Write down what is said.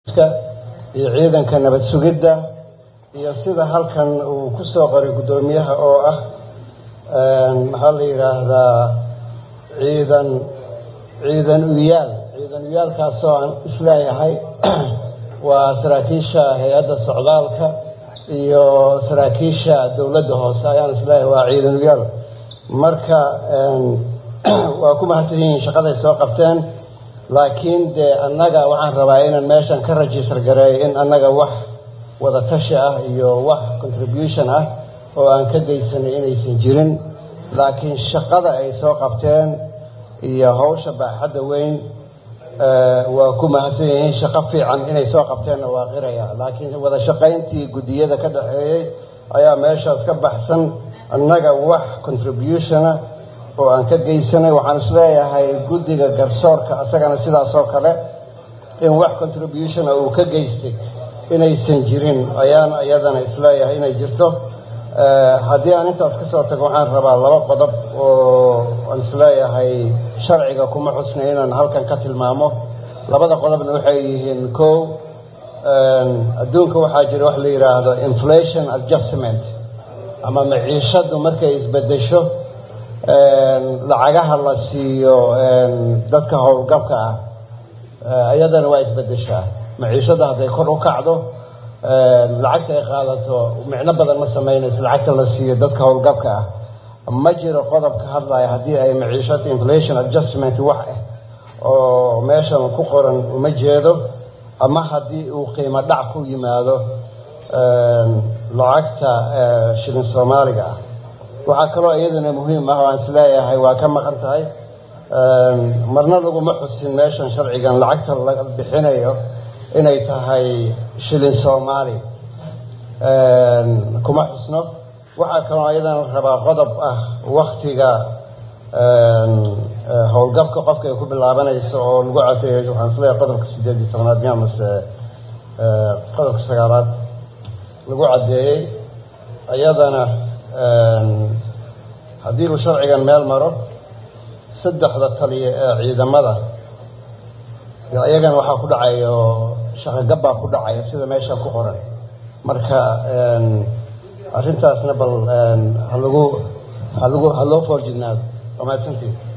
iyo ciidanka nabad sugidda iyo sida halkan uu ku soo qoray guddoomiyaha oo ah maxaa la yidhaahdaa ciidan ciidan uyaal ciidan uyaalkaasoo aan isleeyahay waa saraakiisha hay-adda socdaalka iyo saraakiisha dowladda hoose ayaan isleeyahay waa ciidan uyaal marka waa ku mahadsan yihiin shaqaday soo qabteen laakiin dee annaga waxaan rabaa inaan meeshan ka rajistar gareeyo in annaga wax wada tashi ah iyo wax contribution ah oo aan ka geysanay inaysan jirin laakiin shaqada ay soo qabteen iyo hawsha baaxadda weyn waa ku mahadsan yihiin shaqo fiican inay soo qabteenna waa qiraya laakiin wada shaqayntii guddiyada ka dhaxeeyey ayaa meeshaas ka baxsan annaga wax contributiona oo aan ka geysanay waxaan isleeyahay guddiga garsoorka asagana sidaasoo kale in wax contributiona uu ka geystay inaysan jirin ayaan iyadana isleeyahay inay jirto haddii aan intaas ka soo tago waxaan rabaa laba qodob oo aan isleeyahay sharciga kuma xusnay inaan halkan ka tilmaamo labada qodobna waxay yihiin kow adduunka waxaa jira wax la yidhaahdo inflation adjustment ama maciishaddu markay isbedesho lacagaha la siiyo dadka howlgabka ah iyadana waa isbedeshaa maciishadda hadday kor u kacdo lacagta ay qaadato micno badan ma samaynayso lacagta la siiyo dadka howlgabka ah ma jiro qodob ka hadlaya haddii ay maciishada inflation adjustment wax ah oo meeshan ku qoran uma jeedo ama haddii uu qiimo dhac ku yimaado lacagta shilin soomaaliga ah waxaa kaloo iyaduna muhiim ah oo aan isleeyahay waa ka maqan tahay marna laguma xusin meeshan sharcigan lacagta la bixinayo inay tahay shilin soomaali kuma xusno waxaa kaloo iyadana rabaa qodob ah waktiga howlgabka qofka ay ku bilaabanayso oo lagu cadeeyo waxaan isleeyahay qodobka sideed iyo tobnaad miya mase qodobka sagaalaad lagu caddeeyey iyadana haddii uu sharcigan meel maro saddexda taliya ee ciidamada iyagana waxaa ku dhacayo shaqogabbaa ku dhacaya sida meesha ku qoran marka arrintaasna bal halagu halagu ha loo foorjignaado waa mahadsantiin